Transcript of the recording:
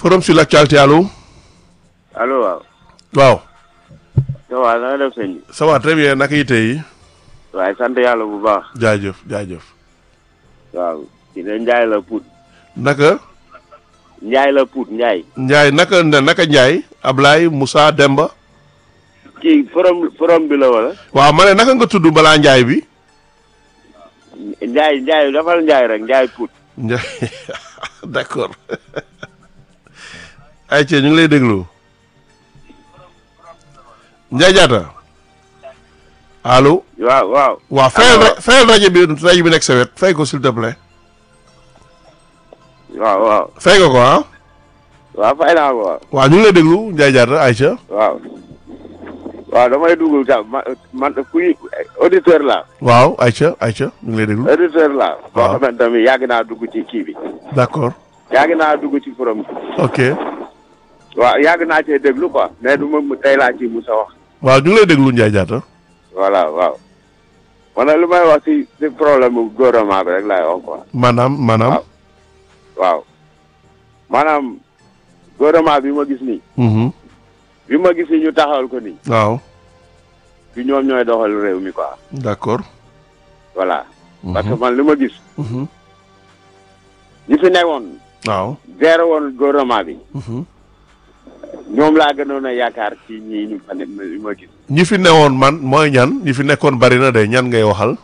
forum sur l'actualité allo. allo waaw. waaw. ça va na nga def sëñ bi. ça va très bien naka yi tey. waaye sant yàlla bu baax. jaajëf jaajëf. waaw ki ne Ndiaye la Pout. naka. Ndiaye la Pout Ndiaye. Ndiaye naka naka Ndiaye. Ablaye Moussa Demba. kii forom forom bi la wala. waaw ma ne naka nga tudd balaa Ndiaye bi. Ndiaye Ndiaye dafal Ndiaye rek Ndiaye Pout. Ndiaye d'accord. ayca ñu ngi lay déglu. Ndiaye Diatta. allo. waaw waaw. waaw fayal ra fayal rajo bi rajo bi nekk sa wet fay ko s'il te plaît. waaw waaw. fay nga ko ah. waaw fay naa ko waaw. waaw ñu ngi lay déglu Ndiaye Diatta ayca. waaw. waaw damay dugg sax man man kuy auditeur la waaw ayca ayca ñu ngi lay déglu. auditeur la boo waaw. xamante tamit yàgg naa dugg ci kii bi. d'accord yàgg naa dugg ci forom bi. ok waaw yàgg naa cee déglu quoi. mais du ma mu tey laa ci musa wax. waaw ñu ngi lay déglu Ndiaye Diatta. voilà waaw. man nag lu may wax ci ci problème mu gouvernement bi rek laay wax quoi. maanaam maanaam. waaw. waaw maanaam gouvernement bi ma gis nii. mhm bi ma gis nii ñu taxawal ko nii. waaw du ñoom ñooy doxal réew mi quoi. d'accord. voilà. mhm parce que man li ma gis. mhm ñi fi nekkoon. waaw. géré woon gouvernement bi. mhm ñoom laa gënoon a yaakaar ci ñii ñu fa ne li ma gis. ñi fi newoon man mooy ñan ñi fi nekkoon bari na de ñan ngay waxal.